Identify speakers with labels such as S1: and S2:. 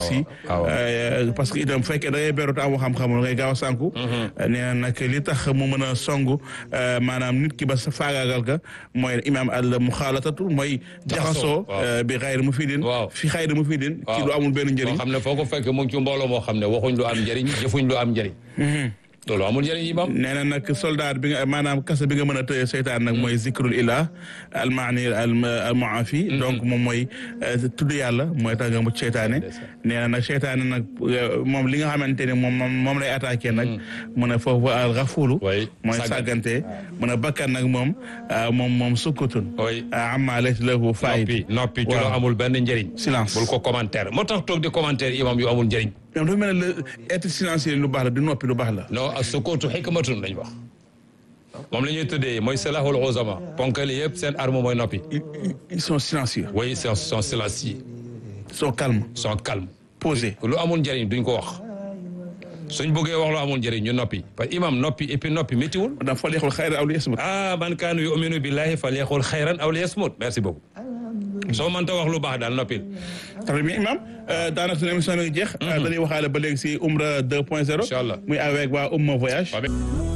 S1: si parce que itam fekkee da ngay beru te amoo xam-xamul ngay gaaw a sànku nee na nag li tax mu mën a song maanaam nit ki ba sa faagaagal ka mooy imaam al muxaalatatu mooy jaxasoo bi xayri mu fii din fi xayri mu fii din ci lu amul benn njëriñ
S2: xam ne foo ko fekk mu ngi ci mbooloo moo xam ne waxuñ lu am njëriñ jëfuñ lu am njëriñ loolu amul njëriñ imam
S1: nee na nag soldat bi nga maanaam kasa bi nga mën a tëye seytaan nag mooy zikrul ilah almaani al muafi donc moom mooy tudd yàlla mooy tax nga mucc seytaane nee na nag seytaane nag moom li nga xamante ne moom moom lay attaqué nag mu ne foofu al xafulu mooy sàggante mu ne bakkan nag moom moom moom sukkutun amma laysa lahu faayid
S2: noppi ci lu amul benn njëriñ
S1: silence
S2: bul ko commentaire moo tax toog di commentaire imam yu amul njëriñ
S1: ñoom dafa mel ne être silencieux lu baax la di noppi lu baax la.
S2: non ak sukootu xikmatun lañ wax moom la ñuy tuddee mooy salahul uzama ponkali yëpp seen arme mooy noppi.
S1: ils sont silencieux.
S2: oui ils sont silencieux.
S1: ils sont calmes.
S2: ils sont calmes.
S1: posés.
S2: lu amul njëriñ duñ ko wax suñ bëggee wax lu amul njëriñ ñu noppi parce que imam noppi et puis noppi méttiwul.
S1: dafa fal yaxul xayran aw li yasmut.
S2: ah man kaanu yuminu billahi fal yaxul xayran aw li yasmut merci beaucoup. soo mënta wax lu baax daal noppil.
S1: très bien imam daanaka suñu émission bi ngi jeex. dañuy waxaale ba léegi si Umra 2.0.
S2: incha allah
S1: muy avec waa Umma Voyage.